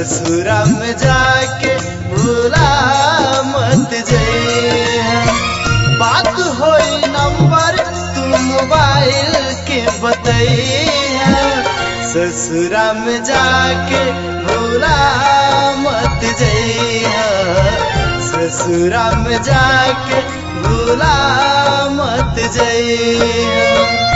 ससुरा में जाके भूला मत जइहा बात होई नंबर तू मोबाइल के बतैहा ससुरा में जाके भूला मत जइहा ससुरा में जाके भूला मत जइहा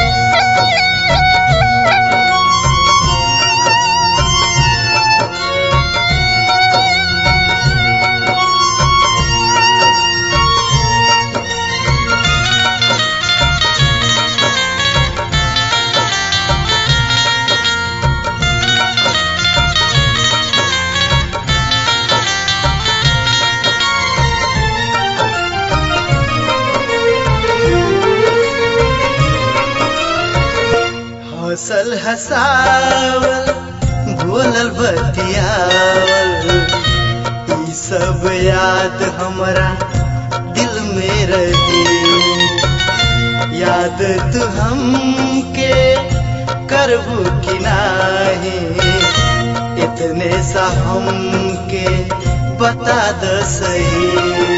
हौसल हसावल बोलल बतियावल ई सब याद हमरा दिल में रही याद तू हमके करबू कि नाही इतने सा हमके बता द सही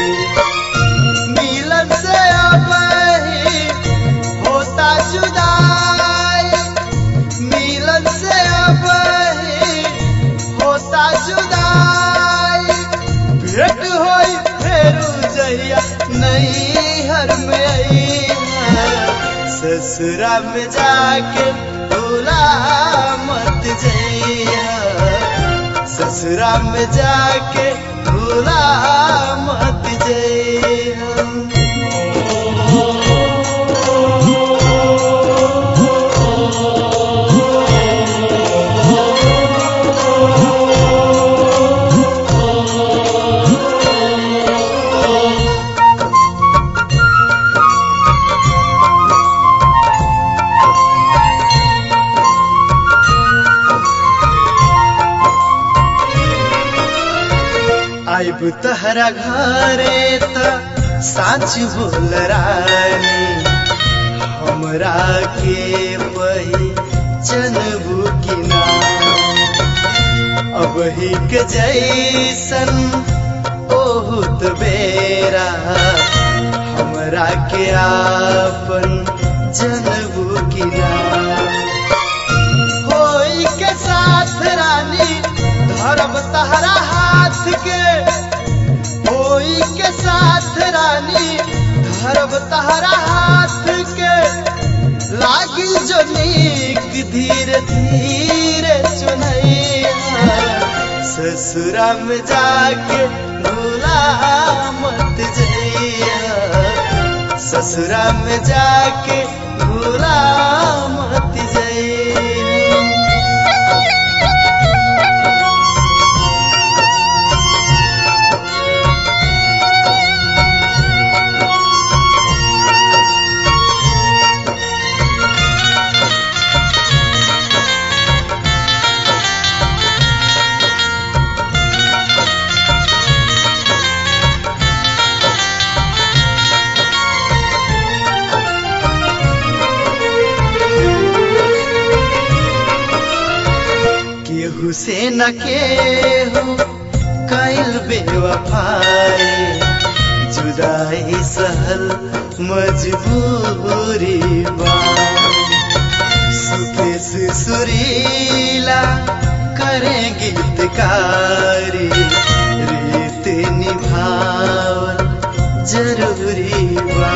मिलन से अब ही होता जुदाई मिलन से अब ही होता जुदाई भेंट होई फेरू जहिया नैहर में अइहा ससुरा में जाके भूला मत जइहा ससुरा में जाके भूला मत जइहा आइब तहरा घरे त साच बोल रानी हमरा के पहचानबू कि ना अब ही के जैसन ओहुत बेरा हमरा के आपन जनबू कि ना होई के साथ रानी धरब तहरा हाथ के होई के साथ रानी धरब तहरा हाथ के लागी जो नीक धीरे धीरे चुनैया ससुरा में जाके भूला मत जइया ससुरा में जाके भूला मत जइया केहू से न केहू कैल बेवफाई जुदाई सहल मजबूरी बा सुकेश सुरीला करे गीतकारी रीत निभावल जरूरी बा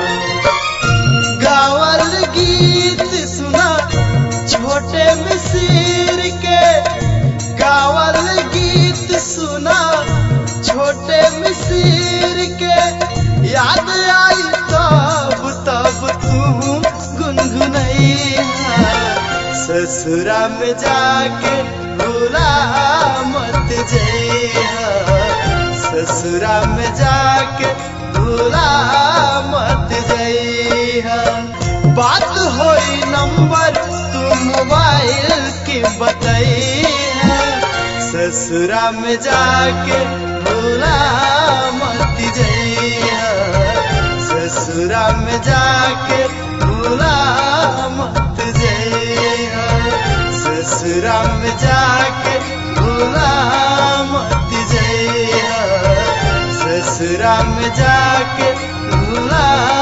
गावल गीत सुना छोटे मिसिर के गावल गीत सुना छोटे मिसिर के याद आई तब तब तू गुनगुनैया ससुरा में जाके भूला मत जइहा ससुरा में जाके भूला मत जइहा बात होई नंबर तू मोबाइल के बतैहा ससुरा में जाके भूला मत जइहा ससुरा में जाके भूला मत जइहा ससुरा में जाके भूला ससुरा में जाके भूला